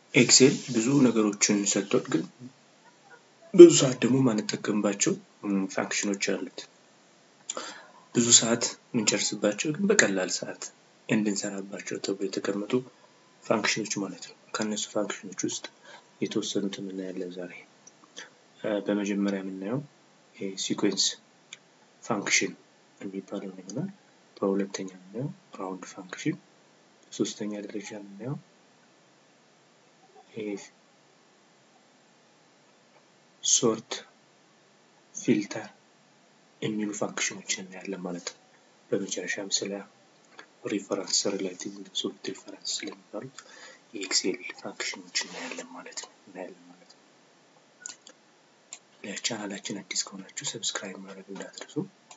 ኤክሴል ብዙ ነገሮችን ሰጥቶን ግን ብዙ ሰዓት ደግሞ ማንጠቀምባቸው ፋንክሽኖች አሉት። ብዙ ሰዓት የምንጨርስባቸው ግን በቀላል ሰዓት እንድንሰራባቸው ተብሎ የተቀመጡ ፋንክሽኖች ማለት ነው። ከእነሱ ፋንክሽኖች ውስጥ የተወሰኑትን እናያለን ዛሬ። በመጀመሪያ የምናየው ሲኩዌንስ ፋንክሽን የሚባለው ይሆናል። በሁለተኛ የምናየው ራውንድ ፋንክሽን፣ በሶስተኛ ደረጃ የምናየው ሶርት ፊልተር የሚሉ ፋንክሽኖችን እናያለን ማለት ነው። በመጨረሻም ስለ ሪፈረንስ ሪሌቲቭ ሶርት ሪፈረንስ ስለሚባሉት የኤክሴል ፋንክሽኖች እናያለን ማለት ነው እናያለን ማለት ነው። ለቻናላችን አዲስ ከሆናችሁ ሰብስክራይብ ማድረግ እንዳትረሱ።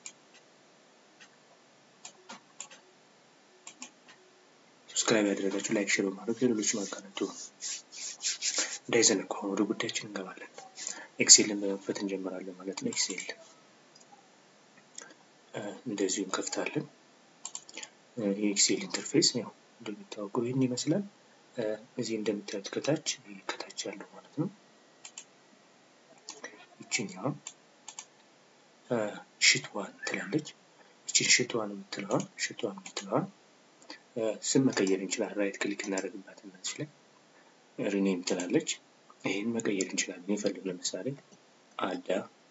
ሰብስክራይብ ያደረጋችሁ ላይክ፣ ሼር በማድረግ ለሌሎች ማጋነቱ እንዳይዘነጉ። አሁን ወደ ጉዳያችን እንገባለን። ኤክሴልን በመክፈት እንጀምራለን ማለት ነው። ኤክሴል እንደዚሁ እንከፍታለን። የኤክሴል ኢንተርፌስ ያው እንደሚታወቀው ይህን ይመስላል። እዚህ እንደምታዩት ከታች ከታች ያለው ማለት ነው ይችኛዋ ሽት ዋን ትላለች። ይችን ሽት ዋን የምትለዋ ሽት ዋን የምትለዋ ስም መቀየር እንችላለን። ራይት ክሊክ እናደርግባት እነዚህ ላይ ሪኔም ትላለች። ይህን መቀየር እንችላለን። የፈልግ ለምሳሌ አዳ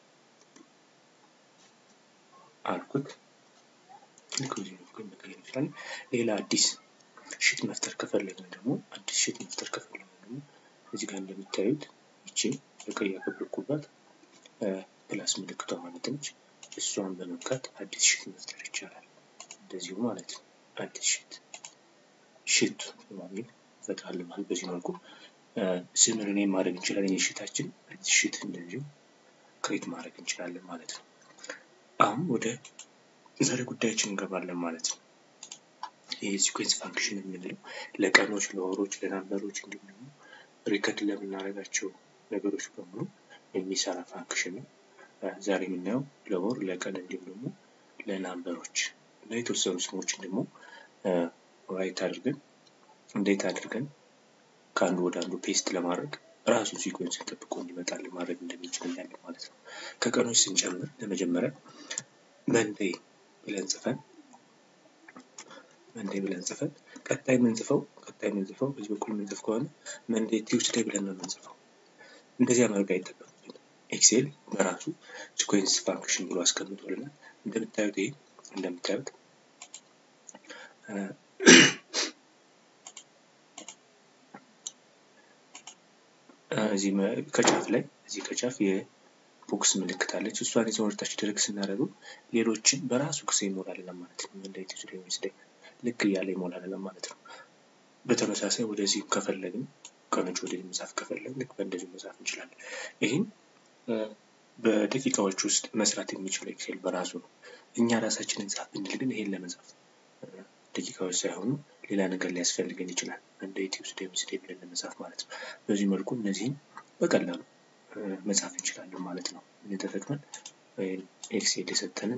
አልኩት ልክ በዚህ መልኩ መቀየር እንችላለን። ሌላ አዲስ ሽት መፍጠር ከፈለግን ደግሞ አዲስ ሽት መፍጠር ከፈለግን ደግሞ እዚህ ጋር እንደምታዩት ይችን በቀይ ያከበብኩባት ፕላስ ምልክቷ ማለት ነች። እሷን በመንካት አዲስ ሽት መፍጠር ይቻላል። እንደዚሁ ማለት ነው። አዲስ ሽት ሽት በሚል እንፈጥራለን ማለት በዚህ መልኩ ስም ሪኔም ማድረግ እንችላለን። የሽታችን አዲስ ሽት እንደዚሁ ክሬት ማድረግ እንችላለን ማለት ነው። አሁን ወደ ዛሬ ጉዳያችን እንገባለን ማለት ነው። ይህ ሲኩዌንስ ፋንክሽን የምንለው ለቀኖች፣ ለወሮች፣ ለናምበሮች እንዲሁም ደግሞ ሪከርድ ለምናደርጋቸው ነገሮች በሙሉ የሚሰራ ፋንክሽን ነው። ዛሬ የምናየው ለወር፣ ለቀን እንዲሁም ደግሞ ለናምበሮች እና የተወሰኑ ስሞችን ደግሞ ራይት አድርገን እንዴት አድርገን ከአንዱ ወደ አንዱ ፔስት ለማድረግ ራሱን ሲኮንስን ጠብቆ እንዲመጣልን ማድረግ እንደሚችል እናያለን ማለት ነው። ከቀኖች ስንጨምር ለመጀመሪያ መንዴይ ብለን ጽፈን መንዴይ ብለን ጽፈን ቀጣይ የምንጽፈው ቀጣይ የምንጽፈው በዚህ በኩል የምንጽፍ ከሆነ መንዴይ ቲውስዴይ ብለን ነው የምንጽፈው። እንደዚህ ማድረግ አይጠበቅብንም። ኤክሴል በራሱ ሲኮንስ ፋንክሽን ብሎ አስቀምጦልናል። እንደምታዩት ይሄ እንደምታዩት እዚህ ከጫፍ ላይ እዚህ ከጫፍ የቦክስ ምልክት አለች። እሷን ይዘን ወደታች ድረግ ስናደርገው ሌሎችን በራሱ ጊዜ ይሞላልናል ማለት ነው። እንደ ቲዩስ ዌድnesday ልክ እያለ ይሞላልናል ማለት ነው። በተመሳሳይ ወደዚህ ከፈለግን ቀኖች ወደዚህ መጻፍ ከፈለግን ልክ በእንደዚህ መጻፍ እንችላለን። ይህን በደቂቃዎች ውስጥ መስራት የሚችለው ኤክሴል በራሱ ነው። እኛ ራሳችንን ጻፍ ብንል ግን ይሄን ለመጻፍ ደቂቃዎች ሳይሆኑ ሌላ ነገር ሊያስፈልገን ይችላል። እንደ ዩቲዩብ ስቴ ስቴ ብለን ለመጻፍ ማለት ነው። በዚህ መልኩ እነዚህን በቀላሉ መጻፍ እንችላለን ማለት ነው። ተጠቅመን ኤክሴል የሰጠንን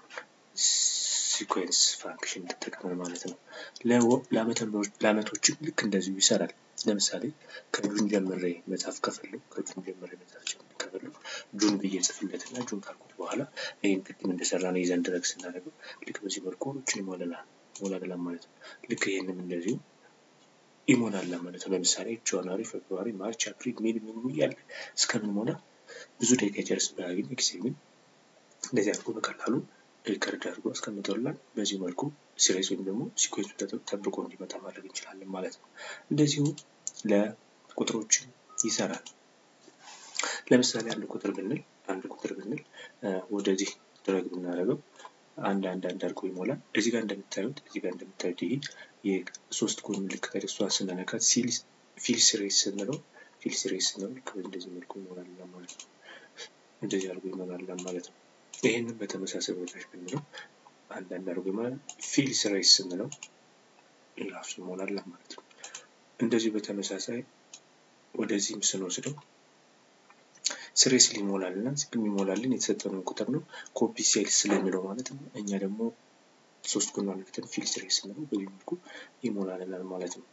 ሲኮንስ ፋንክሽን ተጠቅመን ማለት ነው። ለአመቶችም ልክ እንደዚሁ ይሰራል። ለምሳሌ ከጁን ጀምሬ መጻፍ ከፈለጉ ከጁን ጀምሬ መጻፍ ከፈለጉ ጁን ብዬ ጽፍለትና ጁን ካልኩት በኋላ ይህን ቅድም እንደሰራ ነው ይዘን ድረግ ስናደርገው ልክ በዚህ መልኩ ችን ይሞላል ይሞላል ማለት ነው። ልክ ይህንም እንደዚሁ ይሞላል ማለት ነው። ለምሳሌ ጃንዋሪ፣ ፌብሩዋሪ፣ ማርች፣ አፕሪል፣ ሜይ ምን እያለ እስከምንሞላ ብዙ ደቂቃ ይጨርስብናል። ግን ኤክሴል ግን እንደዚህ አድርጎ በቀላሉ ሪከርድ አድርጎ አስቀምጦልናል። በዚህ መልኩ ሲሪስ ወይም ደግሞ ሲኮንሱ ጠብቆ እንዲመጣ ማድረግ እንችላለን ማለት ነው። እንደዚሁ ለቁጥሮችን ይሰራል። ለምሳሌ አንድ ቁጥር ብንል አንድ ቁጥር ብንል ወደዚህ ድረግ ብናደርገው አንድ አንድ አንድ አድርጎ ይሞላል። እዚህ ጋር እንደምታዩት እዚህ ጋር እንደምታዩት ይሄ የሶስት ጎን ምልክት እሷን ስንነካት ፊል ሲሪስ ስንለው ፊል ሲሪስ ስንለው ልክ እንደዚህ መልኩ ይሞላል ማለት ነው። እንደዚህ አድርጎ ይሞላል ማለት ነው። ይህንን በተመሳሳይ ቦታዎች ብንለው አንዳንድ አድርጎ ይሞላል። ፊል ሲሪስ ስንለው ራሱ ይሞላል ማለት ነው። እንደዚህ በተመሳሳይ ወደዚህም ስንወስደው ስሬስ ሊሞላል እና የሚሞላልን የተሰጠነውን ቁጥር ነው። ኮፒ ሴል ስለሚለው ማለት ነው። እኛ ደግሞ ሶስት ጎን ምልክትን ፊል ስሬስ ስንለው በዚህ መልኩ ይሞላልናል ማለት ነው። በዚህ መልኩ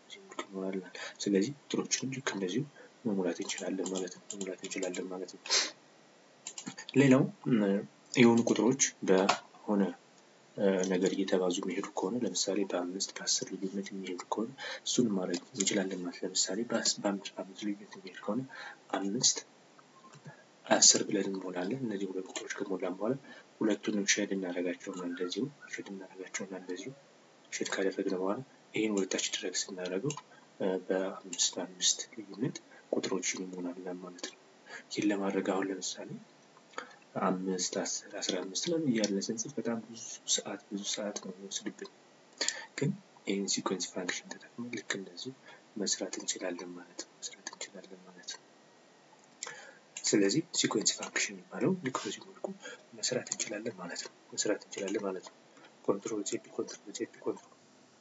ይሞላልናል። ስለዚህ ቁጥሮችንም ልክ እንደዚሁ መሙላት እንችላለን ማለት ነው መሙላት እንችላለን ማለት ነው። ሌላው የሆኑ ቁጥሮች በሆነ ነገር እየተባዙ የሚሄዱ ከሆነ ለምሳሌ በአምስት በአስር ልዩነት የሚሄዱ ከሆነ እሱን ማድረግ እንችላለን ማለት ለምሳሌ በአምስት በአምስት ልዩነት የሚሄድ ከሆነ አምስት አስር ብለን እንሞላለን። እነዚህ ሁለት ቁጥሮች ከሞላን በኋላ ሁለቱንም ሼድ እናደርጋቸውና እንደዚሁ ሼድ እናደርጋቸውና እንደዚሁ ሼድ ካደረግን በኋላ ይህን ወደታች ድረግ ስናደርገው በአምስት በአምስት ልዩነት ቁጥሮችን ይሞላልናል ማለት ነው። ይህን ለማድረግ አሁን ለምሳሌ አምስት አስር አስራ አምስት ለምን እያልን ስንጽፍ በጣም ብዙ ሰዓት ብዙ ሰዓት ነው የሚወስድብን። ግን ይህን ሲኮንስ ፋንክሽን ተጠቅመን ልክ እንደዚሁ መስራት እንችላለን ማለት ነው መስራት እንችላለን ማለት ነው። ስለዚህ ሲኮንስ ፋንክሽን የሚባለው ልክ በዚህ መልኩ መስራት እንችላለን ማለት ነው መስራት እንችላለን ማለት ነው። ኮንትሮል ዜድ ኮንትሮል ዜድ ኮንትሮል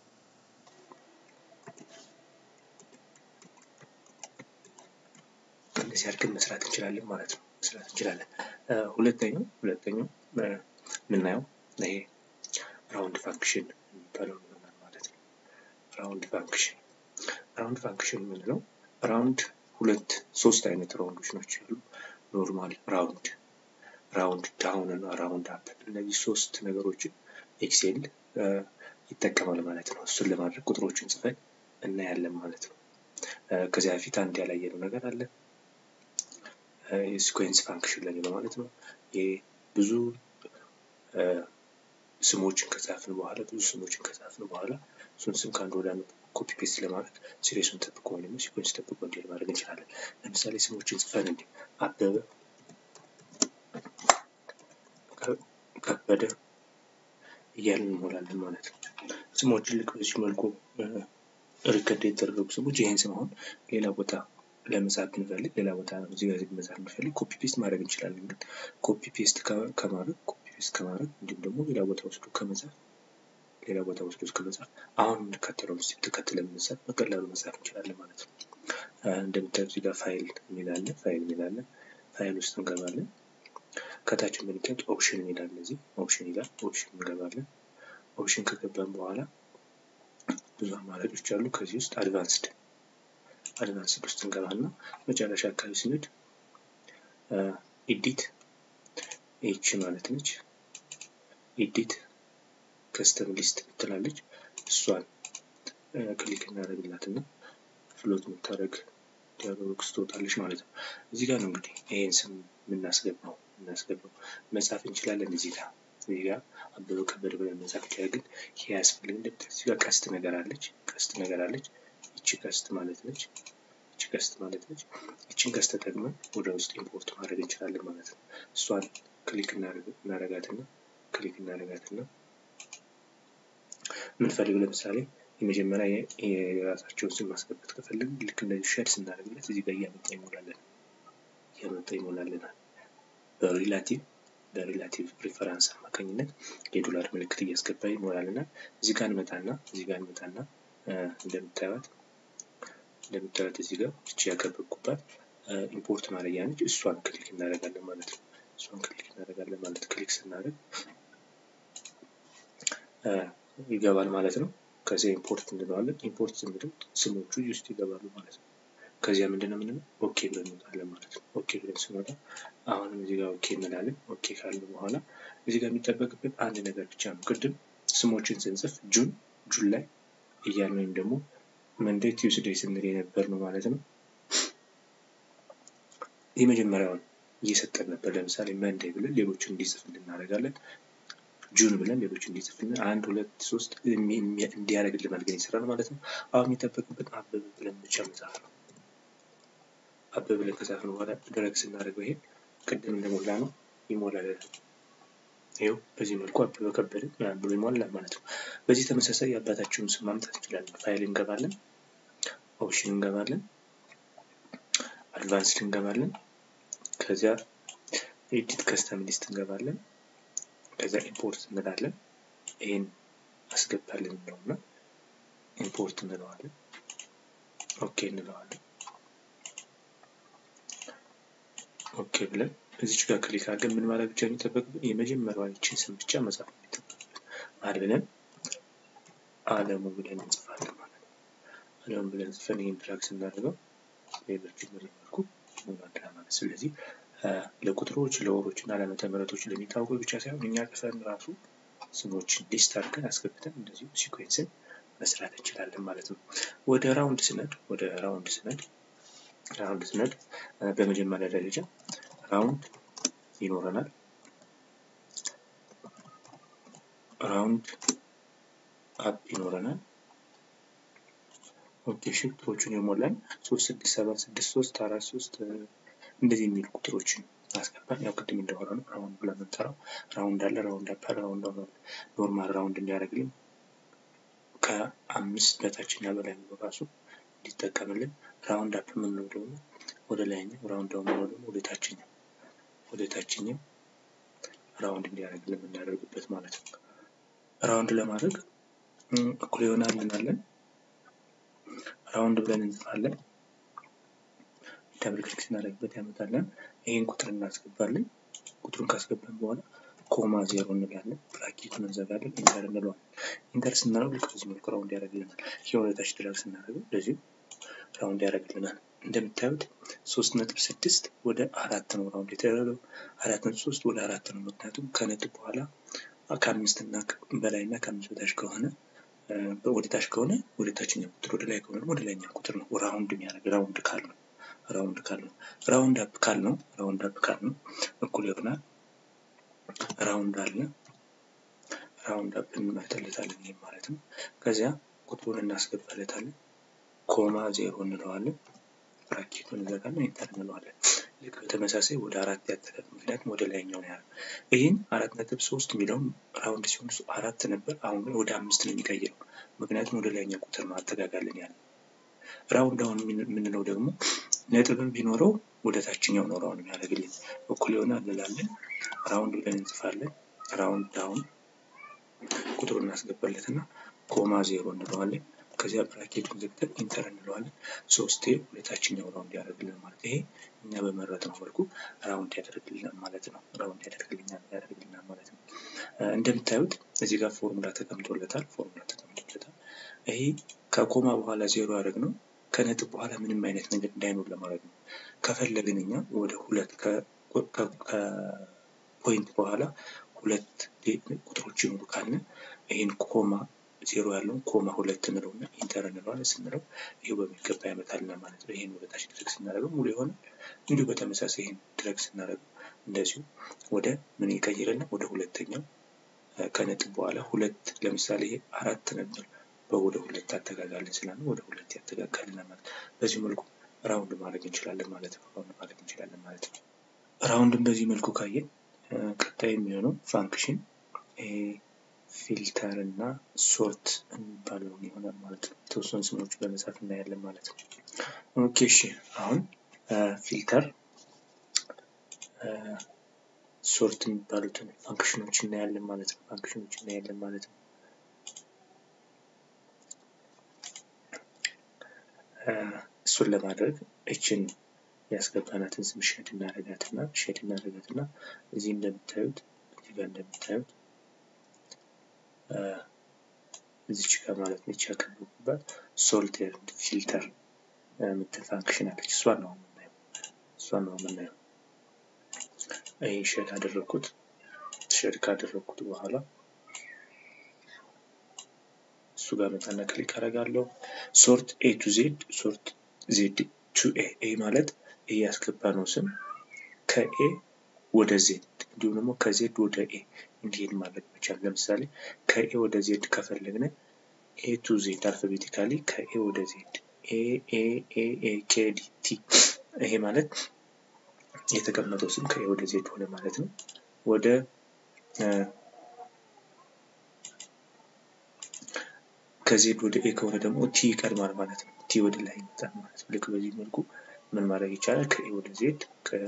እንደዚህ አድርገን መስራት እንችላለን ማለት ነው መስራት እንችላለን። ሁለተኛው ሁለተኛው የምናየው ይሄ ራውንድ ፋንክሽን የሚባለው ይሆናል ማለት ነው። ራውንድ ፋንክሽን ራውንድ ፋንክሽን የምንለው ራውንድ ሁለት ሶስት አይነት ራውንዶች ናቸው ያሉ ኖርማል ራውንድ ራውንድ ዳውን እና ራውንድ አፕ እነዚህ ሶስት ነገሮችን ኤክሴል ይጠቀማል ማለት ነው። እሱን ለማድረግ ቁጥሮችን ጽፈን እናያለን ማለት ነው። ከዚያ በፊት አንድ ያላየነው ነገር አለ። የሲኮንስ ፋንክሽን ላይ ነው ማለት ነው። ይህ ብዙ ስሞችን ከጻፍን በኋላ ብዙ ስሞችን ከጻፍን በኋላ እሱን ስም ከአንድ ወደ አንድ ኮፒ ፔስት ለማድረግ ሲሪየሱን ጠብቆ ወይም ደግሞ ሲኮንስ ጠብቆ እንዲል ማድረግ እንችላለን። ለምሳሌ ስሞችን ጽፈን እንዲ አበበ፣ ከበደ እያልን እንሞላለን ማለት ነው። ስሞችን ልክ በዚህ መልኩ ሪከርድ የተደረጉ ስሞች ይህን ስም አሁን ሌላ ቦታ ለመጻፍ ብንፈልግ ሌላ ቦታ እዚህ ጋር መጻፍ ብንፈልግ ኮፒ ፔስት ማድረግ እንችላለን። ግን ኮፒ ፔስት ከማድረግ ኮፒ ፔስት ከማድረግ እንዲሁም ደግሞ ሌላ ቦታ ወስዶ ከመጻፍ ሌላ ቦታ ወስዶ ከመጻፍ አሁን የምንከተለውን ስቴፕ ተከትለን መጻፍ በቀላሉ መጻፍ እንችላለን ማለት ነው። እንደምታዩት እዚህ ጋር ፋይል የሚላለ ፋይል የሚላለ ፋይል ውስጥ እንገባለን። ከታች እንደምታዩት ኦፕሽን የሚላለ እዚህ ኦፕሽን ይላል። ኦፕሽን እንገባለን። ኦፕሽን ከገባን በኋላ ብዙ አማራጮች አሉ። ከዚህ ውስጥ አድቫንስድ አድቫንስድ ውስጥ እንገባና መጨረሻ አካባቢ ስንሄድ ኢዲት ኤች ማለት ነች። ኢዲት ከስተም ሊስት ትላለች። እሷን ክሊክ እናደርግላትና ፍሎት የምታደርግ ዲያሎግ ትወጣለች ማለት ነው። እዚህ ጋር ነው እንግዲህ ይህን ስም የምናስገባው የምናስገባው መጻፍ እንችላለን። እዚህ ጋር እዚህ ጋር አበበ ከበደ ብለን መጻፍ ይችላል። ግን ይሄ ያስፈልግ እንደምታዩት እዚህ ጋር ቀስት ነገር አለች ቀስት ነገር አለች። ይቺ ቀስት ማለት ነች። ይቺ ቀስት ማለት ነች። ይቺን ቀስት ተጠቅመን ወደ ውስጥ ኢምፖርት ማድረግ እንችላለን ማለት ነው። እሷን ክሊክ እናረጋትና ክሊክ እናረጋትና የምንፈልገው ለምሳሌ የመጀመሪያ የራሳቸውን ስም ማስገባት ከፈለግን ልክ እንደዚህ ሸድ ስናደርግለት እዚህ ጋር እያመጣ ይሞላለን እያመጣ ይሞላልናል። በሪላቲቭ በሪላቲቭ ሪፈራንስ አማካኝነት የዶላር ምልክት እያስገባ ይሞላልናል። እዚህ ጋር እንመጣና እዚህ ጋር እንመጣና እንደምታዩት እንደምታዩት እዚህ ጋር እቺ ያከበብኩባት ኢምፖርት ማድረጊያ ነች። እሷን ክሊክ እናደርጋለን ማለት ነው። እሷን ክሊክ እናደርጋለን ማለት ክሊክ ስናደርግ ይገባል ማለት ነው። ከዚያ ኢምፖርት እንለዋለን። ኢምፖርት ስንለው ስሞቹ ውስጥ ይገባሉ ማለት ነው። ከዚያ ምንድን ነው የምንለው ኦኬ ብለን እንወጣለን ማለት ነው። ኦኬ ብለን ስንወጣ አሁንም እዚህ ጋር ኦኬ እንላለን። ኦኬ ካልን በኋላ እዚህ ጋር የሚጠበቅብን አንድ ነገር ብቻ ነው። ቅድም ስሞችን ስንጽፍ ጁን ጁን ላይ እያልን ወይም ደግሞ መንዴይ ቲውስዴይ ስንል የነበር ነው ማለት ነው። የመጀመሪያውን እየሰጠን ነበር። ለምሳሌ መንዴይ ብለን ሌሎችን እንዲጽፍልን እናደርጋለን። ጁን ብለን ሌሎች እንዲጽፍልን አንድ ሁለት ሶስት እንዲያደርግልን አድርገን ይሰራል ማለት ነው። አሁን የሚጠበቅብን አበበ ብለን ብቻ መጻፍ ነው። አበበ ብለን ከጻፍን በኋላ ድረግ ስናደርገው ይሄ ቅድም እንደሞላ ነው ይሞላል። ይኸው በዚህ መልኩ አበበ ከበደ ምናምን ብሎ ይሞላል ማለት ነው። በዚህ ተመሳሳይ የአባታችሁን ስም ማምጣት እንችላለን። ፋይል እንገባለን፣ ኦፕሽን እንገባለን፣ አድቫንስድ እንገባለን፣ ከዚያ ኤዲት ከስተም ሊስት እንገባለን ከዛ ኢምፖርት እንላለን። ይህን አስገባልን ነውና ኢምፖርት እንለዋለን። ኦኬ እንለዋለን። ኦኬ ብለን እዚች ጋር ክሊክ አድርገን ምን ማለት ብቻ የሚጠበቅብን የመጀመሪያዋን ይችን ስም ብቻ መጻፍ የሚጠበቅብን አድ ብለን አለሙ ብለን እንጽፋለን ማለት ነው። ክሊዮን ብለን ጽፈን ይህን ድራግ ስናደርገው ሌሎችን በዚህ መልኩ ይሞላል ማለት ስለዚህ ለቁጥሮች ለወሮች እና ለዓመተ ምሕረቶች ለሚታወቁ ብቻ ሳይሆን እኛ ጽፈን ራሱ ስሞችን ሊስት አድርገን አስገብተን እንደዚሁ ሲኩዌንስን መስራት እንችላለን ማለት ነው። ወደ ራውንድ ስነድ ወደ ራውንድ ስነድ ራውንድ ስነድ በመጀመሪያ ደረጃ ራውንድ ይኖረናል። ራውንድ አፕ ይኖረናል። ኦኬ እሺ ቁጥሮቹን የሞላን ሶስት ስድስት ሰባት ስድስት ሶስት አራት ሶስት እንደዚህ የሚሉ ቁጥሮችን አስገባን። ያው ቅድም እንደሆነ ነው ራውንድ ብለን የምንጠራው ራውንድ አለ ራውንድ አፕ ራውንድ ኖርማል ራውንድ እንዲያደርግልን ከአምስት በታችና በላይ ነው ራሱ እንዲጠቀምልን ራውንድ አፕ የምንለው ደግሞ ወደ ላይኛው ራውንድ ዳውን የምንለው ደግሞ ወደ ታችኛው ወደ ታችኛው ራውንድ እንዲያደርግልን የምናደርግበት ማለት ነው። ራውንድ ለማድረግ እኩል ይሆናል እንላለን። ራውንድ ብለን እንጽፋለን። ደብል ክሊክ ስናደርግበት ያመጣለን። ይህን ቁጥር እናስገባለን። ቁጥሩን ካስገባን በኋላ ኮማ ዜሮ እንላለን። ብራኬቱን እንዘጋለን። ኢንተር እንለዋለን። ኢንተር ስናደርግ ልክ በዚህ መልኩ ራውንድ ያደርግልናል። ይህ ወደታች ድራግ ስናደርገው እንደዚሁ ራውንድ ያደርግልናል። እንደምታዩት ሶስት ነጥብ ስድስት ወደ አራት ነው ራውንድ የተደረገው። አራት ነጥብ ሶስት ወደ አራት ነው። ምክንያቱም ከነጥብ በኋላ ከአምስት እና በላይ እና ከአምስት በታች ከሆነ ወደ ታች ከሆነ ወደ ታችኛው ቁጥር ወደ ላይ ከሆነ ደግሞ ወደ ላይኛው ቁጥር ነው ራውንድ የሚያደርግ ራውንድ ካል ነው ራውንድ ካል ነው ራውንድ አፕ ካል ነው ራውንድ አፕ ካል ነው እኩል ይሆናል ራውንድ አለ ራውንድ አፕ እንመርጥለታለን ይህም ማለት ነው ከዚያ ቁጥሩን እናስገባለታለን ኮማ ዜሮ እንለዋለን ብራኬቱን እንዘጋለን ኢንተር እንለዋለን ልክ በተመሳሳይ ወደ አራት ያጠቃል ምክንያቱም ወደ ላይኛው ነው ያለው ይህን አራት ነጥብ ሶስት የሚለውን ራውንድ ሲሆን አራት ነበር አሁን ግን ወደ አምስት ነው የሚቀይረው ምክንያቱም ወደ ላይኛው ቁጥር ነው አጠጋጋልን ያለ ራውንድ አሁን የምንለው ደግሞ ነጥብም ቢኖረው ወደ ታችኛው ነው ራውንድ የሚያደርግልን እኩል ይሆናል እንላለን ራውንድ ብለን እንጽፋለን ራውንድ ዳውን ቁጥሩን እናስገባለትና ኮማ ዜሮ እንለዋለን ከዚያ ብራኬቱን ዘግተን ኢንተር እንለዋለን ሶስቴ ወደ ታችኛው ራውንድ ያደርግልን ማለት ይሄ እኛ በመረጥነው መልኩ ራውንድ ያደርግልናል ማለት ነው ራውንድ ያደርግልናል ያደርግልናል ማለት ነው እንደምታዩት እዚህ ጋር ፎርሙላ ተቀምጦለታል ፎርሙላ ተቀምጦለታል ይሄ ከኮማ በኋላ ዜሮ ያደርግ ነው ከነጥብ በኋላ ምንም አይነት ነገር እንዳይኖር ለማድረግ ነው ከፈለግን እኛ ወደ ሁለት ከፖይንት በኋላ ሁለት ቁጥሮች ይኖሩ ካለ ይህን ኮማ ዜሮ ያለውን ኮማ ሁለት እንለው እና ኢንተር እንለዋለን ስንለው ይሄው በሚገባ ያመጣልና ማለት ነው። ይህን ወደታች ድረግ ስናደርገው ሙሉ የሆነ እንዲሁ በተመሳሳይ ይህን ድረግ ስናደርገው እንደዚሁ ወደ ምን ይቀይርልና ወደ ሁለተኛው ከነጥብ በኋላ ሁለት ለምሳሌ ይሄ አራት ነበር በወደ ሁለት ያተጋጋልን ስላለ ወደ ሁለት ያተጋጋልን ማለት በዚህ መልኩ ራውንድ ማድረግ እንችላለን ማለት ነው። ራውንድ ማድረግ እንችላለን ማለት ነው። ራውንድን በዚህ መልኩ ካየን ቀጣይ የሚሆነው ፋንክሽን ፊልተር እና ሶርት የሚባለውን ይሆናል ማለት ነው። የተወሰኑ ስሞች በመጻፍ እናያለን ማለት ነው። ኦኬ እሺ፣ አሁን ፊልተር ሶርት የሚባሉትን ፋንክሽኖች እናያለን ማለት ነው። ፋንክሽኖች እናያለን ማለት ነው። እሱን ለማድረግ እችን ያስገባናትን ስም ሼድ እናደርጋትና ሼድ እናደርጋትና እዚህ እንደምታዩት እዚህ ጋር እንደምታዩት እዚች ጋር ማለት ነች ያከበቡባት ሶልቴር ፊልተር የምትል ፋንክሽን አለች። እሷን ነው የምናየው እሷን ነው የምናየው። ይህ ሼድ አደረግኩት። ሼድ ካደረግኩት በኋላ እሱ ጋር መጣና ክሊክ አደርጋለሁ። ሶርት ኤ ቱ ዜድ ሶርት ዜድ ቱ ኤ ኤ ማለት ኤ ያስገባ ነው ስም ከኤ ወደ ዜድ እንዲሁም ደግሞ ከዜድ ወደ ኤ እንዲሄድ ማድረግ መቻል። ለምሳሌ ከኤ ወደ ዜድ ከፈለግን ኤ ቱ ዜድ አልፋቤቲካሊ ከኤ ወደ ዜድ ኤ ኤ ኤ ኤ ኬ ዲ ቲ ይሄ ማለት የተቀመጠው ስም ከኤ ወደ ዜድ ሆነ ማለት ነው። ወደ ከዜድ ወደ ኤ ከሆነ ደግሞ ቲ ይቀድማል ማለት ነው። ቲ ወደ ላይ ይመጣል ማለት ነው። ልክ በዚህ መልኩ ምን ማድረግ ይቻላል? ከኤ ወደ ዜድ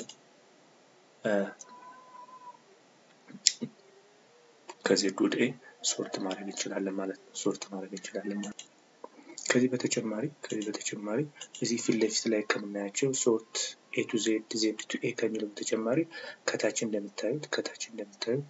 ከዜድ ወደ ኤ ሶርት ማድረግ እንችላለን ማለት ነው። ሶርት ማድረግ እንችላለን ማለት ነው። ከዚህ በተጨማሪ ከዚህ በተጨማሪ እዚህ ፊት ለፊት ላይ ከምናያቸው ሶርት ኤ ቱ ዜድ ዜድ ቱ ኤ ከሚለው በተጨማሪ ከታች እንደምታዩት ከታች እንደምታዩት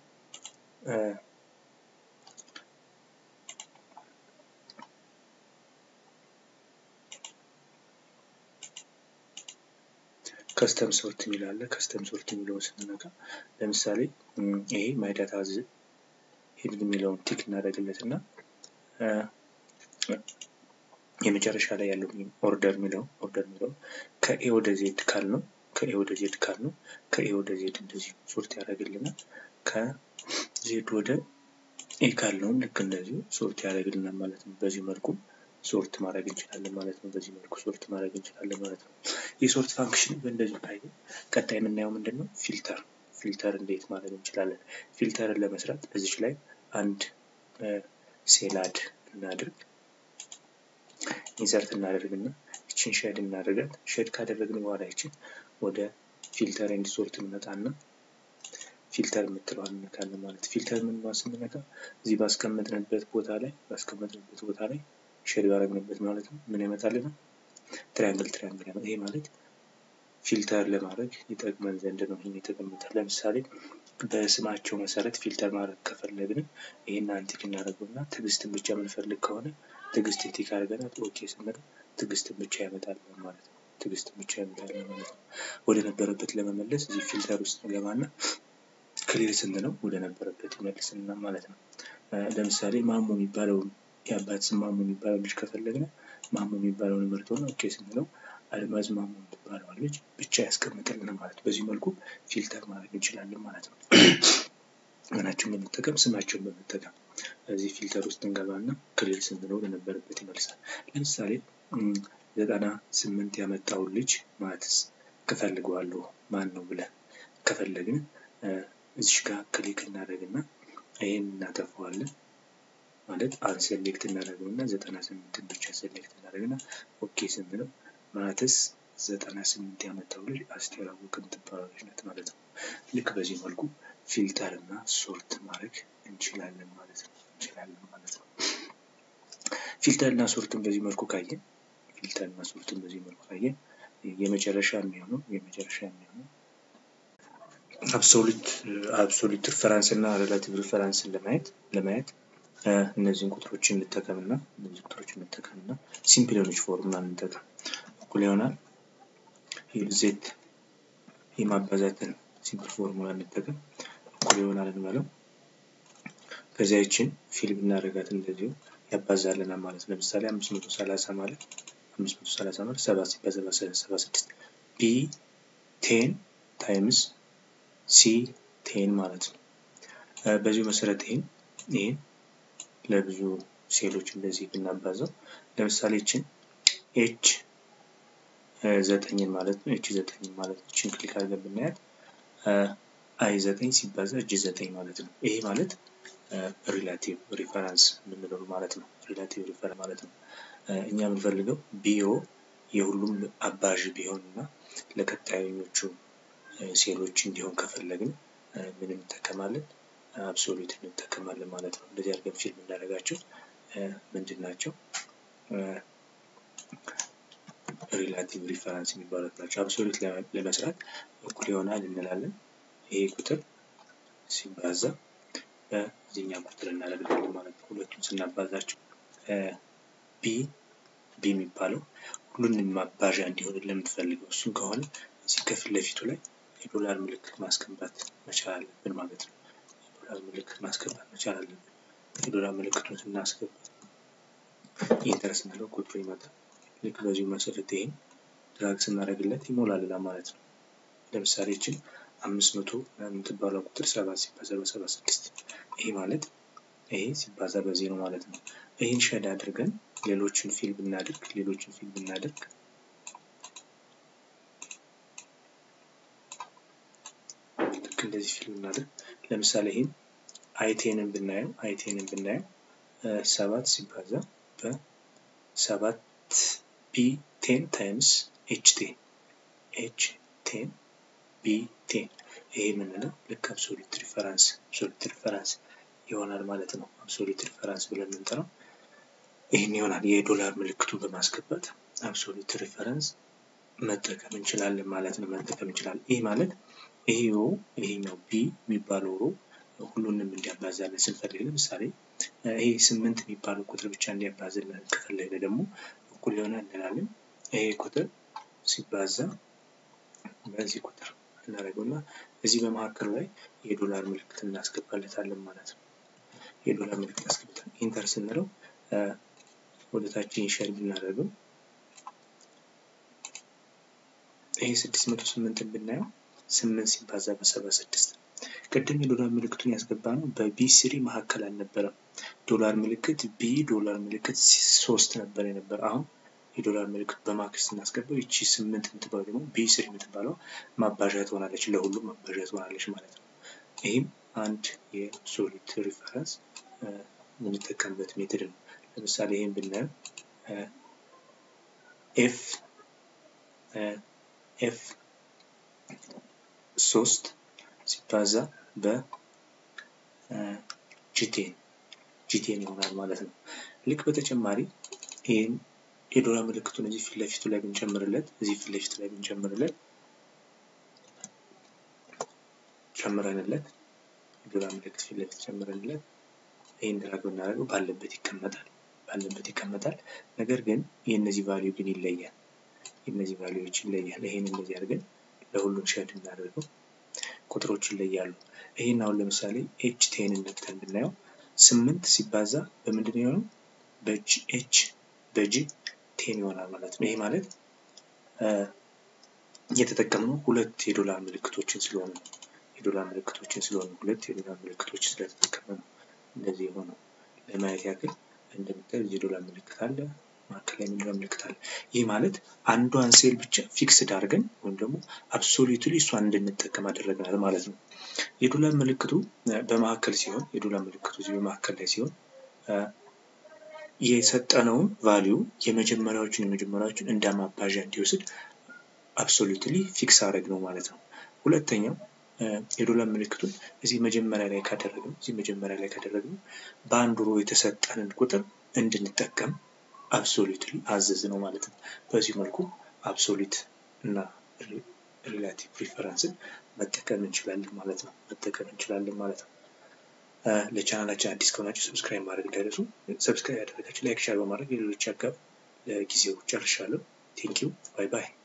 ከስተም ሶርት የሚል አለ። ከስተም ሶርት የሚለውን ስንነካ ለምሳሌ ይሄ ማይ ዳታ ዝ ሄድ የሚለውን ቲክ እናደርግለት እና የመጨረሻ ላይ ያለው ኦርደር የሚለው ኦርደር የሚለው ከኤ ወደ ዜድ ካል ነው ከኤ ወደ ዜድ ካል ነው ከኤ ወደ ዜድ እንደዚህ ሶርት ያደርግልናል። ከዜድ ወደ ኤ ካልነውም ልክ እንደዚሁ ሶርት ያደርግልናል ማለት ነው። በዚህ መልኩ ሶርት ማድረግ እንችላለን ማለት ነው። በዚህ መልኩ ሶርት ማድረግ እንችላለን ማለት ነው። የሶርት ፋንክሽን በእንደዚህ ካየ ቀጣይ የምናየው ምንድን ነው? ፊልተር ፊልተር እንዴት ማድረግ እንችላለን? ፊልተርን ለመስራት እዚች ላይ አንድ ሴላድ እናድርግ ኢንሰርት እናደርግና ይችን ሼድ እናደርጋት። ሼድ ካደረግን በኋላ ይችን ወደ ፊልተር ኤንድ ሶርት እንመጣና ፊልተር የምትለዋን እንነካለን ማለት ፊልተር ምን ስንነካ እዚህ ባስቀመጥንበት ቦታ ላይ ባስቀመጥንበት ቦታ ላይ ሼድ ባረግንበት ማለት ነው ምን ይመጣልናል? ትሪያንግል ትሪያንግል ያመጣል። ይሄ ማለት ፊልተር ለማድረግ ይጠቅመን ዘንድ ነው ይህን የተቀመጠ። ለምሳሌ በስማቸው መሰረት ፊልተር ማድረግ ከፈለግን ይህን አንቲክ እናደርገውና ትዕግስትን ብቻ የምንፈልግ ከሆነ ትዕግስት ቲክ አድርገናል ኦኬ ስንል ትዕግስትን ብቻ ያመጣል ማለት ነው። ትዕግስትን ብቻ ያመጣል ማለት ነው። ወደ ነበረበት ለመመለስ እዚህ ፊልተር ውስጥ እንገባና ክሊር ስንለው ወደ ነበረበት ይመልስልና ማለት ነው። ለምሳሌ ማሞ የሚባለውን የአባት ስም ማሞ የሚባለው ልጅ ከፈለግን ማሞ የሚባለውን ምርት ሆነ ኦኬ ስንለው አልማዝ ማሞ የምትባለዋን ልጅ ብቻ ያስቀምጥልን ማለት ነው። በዚህ መልኩ ፊልተር ማድረግ እንችላለን ማለት ነው። ምናቸውን በመጠቀም ስማቸውን በመጠቀም እዚህ ፊልተር ውስጥ እንገባና ክሊር ስንለው ወደነበረበት ይመልሳል። ለምሳሌ ዘጠና ስምንት ያመጣውን ልጅ ማትስ እፈልገዋለሁ ማን ነው ብለን ከፈለግን እዚሽ ጋር ክሊክ እናደርግና ይህን እናጠፋዋለን ማለት አን ሴሌክት እናደርግና ዘጠና ስምንትን ብቻ ሴሌክት እናደርግና ኦኬ ስንለው ማትስ ዘጠና ስምንት ያመጣው ልጅ አስቴር አወቀ የምትባለው ልጅ ናት ማለት ነው። ልክ በዚህ መልኩ ፊልተር እና ሶርት ማድረግ እንችላለን ማለት ነው እንችላለን ማለት ነው። ፊልተር እና ሶርትን በዚህ መልኩ ካየን ፊልተር እና ሶርትን በዚህ መልኩ ካየን የመጨረሻ የሚሆነው የመጨረሻ የሚሆነው አብሶሉት አብሶሉት ሪፈራንስ እና ሬላቲቭ ሪፈራንስን ለማየት ለማየት እነዚህን ቁጥሮችን እንጠቀምና እነዚህ ቁጥሮችን እንጠቀምና ሲምፕል የሆነች ፎርሙላ እንጠቀም እኩል ይሆናል ዜድ የማባዛትን ሲምፕል ፎርሙላ እንጠቀም እኩል ይሆናል እንበለው ከዚያ ይችን ፊል ብናደርጋት እንደዚሁ ያባዛልናል ማለት ለምሳሌ አምስት መቶ ሰላሳ ማለት አምስት መቶ ሰላሳ ማለት ሰባት ሲባዛ በሰባ ስድስት ቢ ቴን ታይምስ ሲ ቴን ማለት ነው። በዚሁ መሰረት ይህን ይህን ለብዙ ሴሎች እንደዚህ ብናባዛው ለምሳሌ ይችን ኤች ዘጠኝን ማለት ነው ኤች ዘጠኝን ማለት ነው። ይችን ክሊክ አድርገን ብናያት አይ ዘጠኝ ሲባዛ እጅ ዘጠኝ ማለት ነው። ይሄ ማለት ሪላቲቭ ሪፈረንስ የምንለው ማለት ነው። ሪላቲቭ ሪፈረንስ ማለት ነው። እኛ የምንፈልገው ቢኦ የሁሉም አባዥ ቢሆን እና ለቀጣዮቹ ሴሎች እንዲሆን ከፈለግን ምን እንጠቀማለን? አብሶሉት እንጠቀማለን ማለት ነው። እንደዚህ አድርገን ፊልም እናደርጋቸው ምንድን ናቸው? ሪላቲቭ ሪፈረንስ የሚባሉት ናቸው። አብሶሉት ለመስራት እኩል ይሆናል እንላለን። ይሄ ቁጥር ሲባዛ በዚህኛ ቁጥር እናደርጋለን ማለት ነው። ሁለቱን ስናባዛቸው ቢ ቢ የሚባለው ሁሉንም ማባዣ እንዲሆን ለምትፈልገው እሱን ከሆነ እዚህ ከፊት ለፊቱ ላይ የዶላር ምልክት ማስገባት መቻል አለብን ማለት ነው። የዶላር ምልክት ማስገባት መቻል አለብን። የዶላር ምልክቱን ስናስገባ ኢንተር ስንለው ቁጥሩ ይመጣል። ልክ በዚሁ መሰረት ይሄን ድራግ ስናደርግለት ይሞላልናል ማለት ነው። ለምሳሌ ይችን አምስት መቶ የምትባለው ቁጥር ሰባት ሲባዛ በሰባ ስድስት ይሄ ማለት ይሄ ሲባዛ በዚህ ነው ማለት ነው። ይህን ሸድ አድርገን ሌሎችን ፊል ብናደርግ ሌሎችን ፊል ብናደርግ ልክ እንደዚህ ፊል ብናደርግ ለምሳሌ ይህን አይቴንን ብናየው አይቴንን ብናየው ሰባት ሲባዛ በሰባት ቢ ቴን ታይምስ ኤች ቴን ኤች ቴን ቢ ቴን ይሄ የምንለው ልክ አብሶሉት ሪፈረንስ አብሶሉት ሪፈረንስ ይሆናል ማለት ነው። አብሶሉት ሪፈረንስ ብለን የምንጠራው ይህን ይሆናል። የዶላር ምልክቱን በማስገባት አብሶሉት ሪፈረንስ መጠቀም እንችላለን ማለት ነው። መጠቀም እንችላለን። ይህ ማለት ይሄ ሮ ይሄኛው ቢ የሚባለው ሮ ሁሉንም እንዲያባዛልን ስንፈልግ ለምሳሌ ይሄ ስምንት የሚባለው ቁጥር ብቻ እንዲያባዝልን ከፈለግን ደግሞ እኩል ይሆናል እንላለን። ይሄ ቁጥር ሲባዛ በዚህ ቁጥር እናደርገው እና እዚህ በመካከሉ ላይ የዶላር ምልክት እናስገባለታለን ማለት ነው። የዶላር ምልክት አስገብተን ኢንተር ስንለው ወደ ታች ኢንሸር ብናደርገው ይሄ ስድስት መቶ ስምንትን ብናየው ስምንት ሲባዛ በሰባ ስድስት ቅድም የዶላር ምልክቱን ያስገባ ነው በቢ ስሪ መካከል አልነበረም። ዶላር ምልክት ቢ ዶላር ምልክት ሶስት ነበር የነበረ አሁን የዶላር ምልክት በማክስ ስናስገባው ይቺ ስምንት የምትባለው ደግሞ ቢ ስሪ የምትባለው ማባዣ ትሆናለች፣ ለሁሉም ማባዣ ትሆናለች ማለት ነው። ይህም አንድ የሶሊድ ሪፈረንስ የምንጠቀምበት ሜትድ ነው። ለምሳሌ ይህን ብናየው ኤፍ ኤፍ ሶስት ሲባዛ በጂቴን ጂቴን ይሆናል ማለት ነው። ልክ በተጨማሪ ይህን የዶላር ምልክቱን እዚህ ፊት ለፊቱ ላይ ብንጨምርለት እዚህ ፊት ለፊቱ ላይ ብንጨምርለት ጨምረንለት የዶላር ምልክት ፊት ለፊት ጨምረንለት ይህን ድራግ ብናደርገው ባለበት ይቀመጣል ባለበት ይቀመጣል። ነገር ግን የእነዚህ ቫሊዩ ግን ይለያል። የእነዚህ ቫሊዩዎች ይለያል። ይህን እንደዚህ አድርገን ለሁሉም ሸድ እናደርገው ቁጥሮች ይለያሉ። ይህን አሁን ለምሳሌ ኤች ቴን ነክተን ብናየው ስምንት ሲባዛ በምንድን ነው የሆነው? በጂ ኤች በጂ ቴን ይሆናል ማለት ነው። ይሄ ማለት እየተጠቀምነው ሁለት የዶላር ምልክቶችን ስለሆኑ ነው። የዶላር ምልክቶችን ስለሆኑ ሁለት የዶላር ምልክቶች ስለተጠቀመ ነው እንደዚህ የሆነው። ለማየት ያክል እንደምታዩት እዚህ ዶላር ምልክት አለ፣ መካከል ላይ የዶላር ምልክት አለ። ይህ ማለት አንዷን ሴል ብቻ ፊክስድ አድርገን ወይም ደግሞ አብሶሉትሊ እሷን እንድንጠቀም አደረግናል ማለት ነው። የዶላር ምልክቱ በመካከል ሲሆን የዶላር ምልክቱ እዚህ በመካከል ላይ ሲሆን የሰጠነውን ቫሊዩ የመጀመሪያዎቹን የመጀመሪያዎቹን እንደ ማባዣ እንዲወስድ አብሶሉትሊ ፊክስ አድረግ ነው ማለት ነው። ሁለተኛው የዶላር ምልክቱን እዚህ መጀመሪያ ላይ ካደረግነው እዚህ መጀመሪያ ላይ ካደረግነው በአንድ ሮ የተሰጠንን ቁጥር እንድንጠቀም አብሶሉትሊ አዘዝ ነው ማለት ነው። በዚህ መልኩ አብሶሉት እና ሪላቲቭ ፕሪፈረንስን መጠቀም እንችላለን ማለት ነው። መጠቀም እንችላለን ማለት ነው። ለቻናላችን አዲስ ከሆናችሁ ሰብስክራይብ ማድረግ እንዳይረሱ። ሰብስክራይብ ያደረጋችሁ ላይክ፣ ሻር በማድረግ የሌሎች አጋብ። ለጊዜው ጨርሻለሁ። ቴንኪው ባይ ባይ።